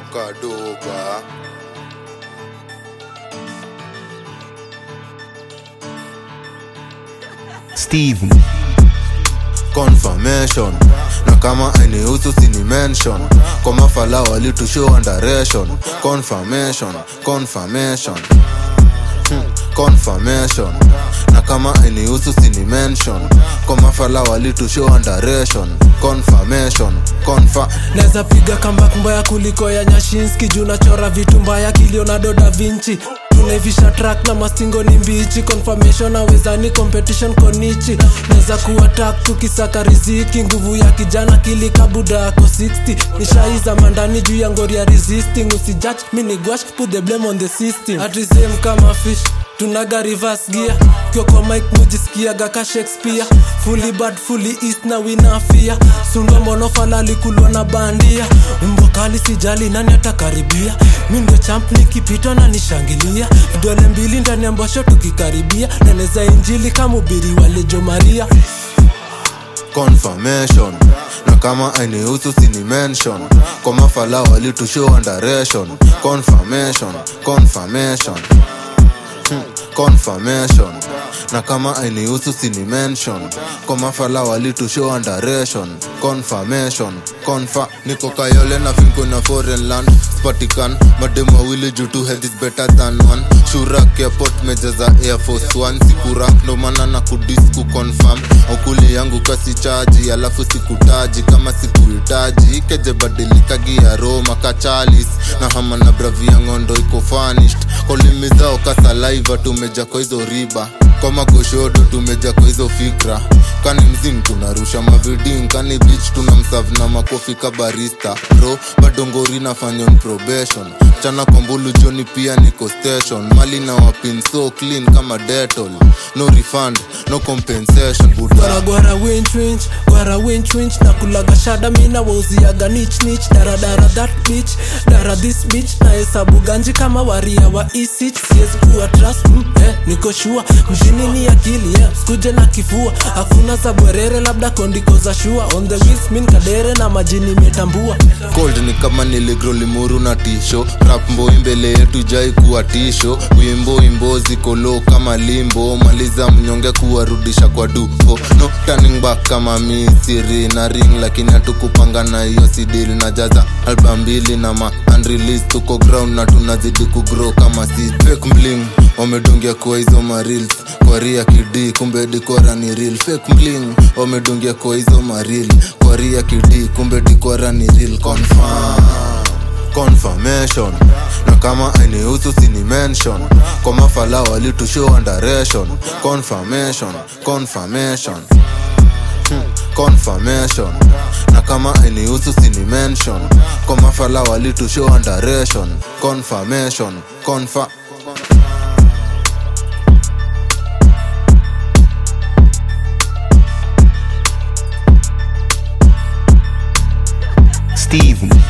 kadoba Steven. confirmation na kama ainihusu sini mention kwa mafala walitushow direction confirmation confirmation Hmm, confirmation na kama ainihusu sini mention kwa mafala walitushow direction confirmation confa naweza piga comeback mbaya kuliko ya nyashinski juu nachora vitu mbaya kilionado da vinci tunaivisha track na mastingo ni mbichi confirmation awezani competition konichi naweza kuwa tak tukisaka riziki nguvu ya kijana kilikabuda yako 60 nishaiza mandani juu ya ngori ya resisting usijudge mini gwash put the blame on the system atisem kama fish tunaga reverse gear kio kwa mike mujisikiaga ka shakespeare fully bad fully east na winafia sundwa monofala likulwa na bandia mbwa kali sijali nani atakaribia mi ndio champ nikipita na nishangilia vidole mbili ndani ya mbosho tukikaribia neneza injili kama ubiri walejo maria confirmation na kama ainihusu sini mention kwa mafala walitushow direction confirmation confirmation Hmm, confirmation na kama ainihusu sini mention kwa mafala walitushow direction confirmation confa niko kayole na finko na foreign land spatikan mademu wawili juu two head is better than one shurak airport mejaza air force one sikura ndo maana na kudisku confirm aukuli yangu kasi chaji alafu sikutaji kama sikuhitaji keje badilika gia roma kachalis na hama na bravi ya ngondo iko fanished kolimi zao kasalaiva tumeja kwa hizo riba kwa magoshodo tumeja kwa hizo fikra kani mzing tunarusha maviding kani bich tuna msav na makofi ka barista bro badongori nafanya on probation chana kwa mbulu joni pia niko station mali na wapin so clean kama detol no refund no compensation buda gwara gwara winch winch gwara winch winch na kulaga shada mina wauziaga nich nich daradara that bitch dara this bitch na hesabu ganji kama waria wa isich siwezi kuwa trust mm, eh, niko shua mjini ni akili yeah. skuje na kifua hakuna za bwerere labda kondiko za shua on the wheels min kadere na majini metambua cold ni kama niligro limuru na tisho rap mboi mbele yetu jai kuwa tisho wimbo imbo ziko low kama limbo maliza mnyonge kuwarudisha kwa dupo no turning back kama misiri na ring lakini hatukupanga na hiyo sidil na jaza album mbili na ma unreleased tuko ground na tunazidi kugrow kama si fake bling wamedungia kwa hizo marils kwa ria kidi kumbe dikora ni real fake bling wamedungia kwa hizo maril kwa ria kidi kumbe dikora ni real confirm confirmation na kama ainihusu sini mention kwa mafala walitushow direction confirmation confirmation Hmm, confirmation na kama ainihusu sini mention kwa mafala walitushow direction confirmation confa Steven.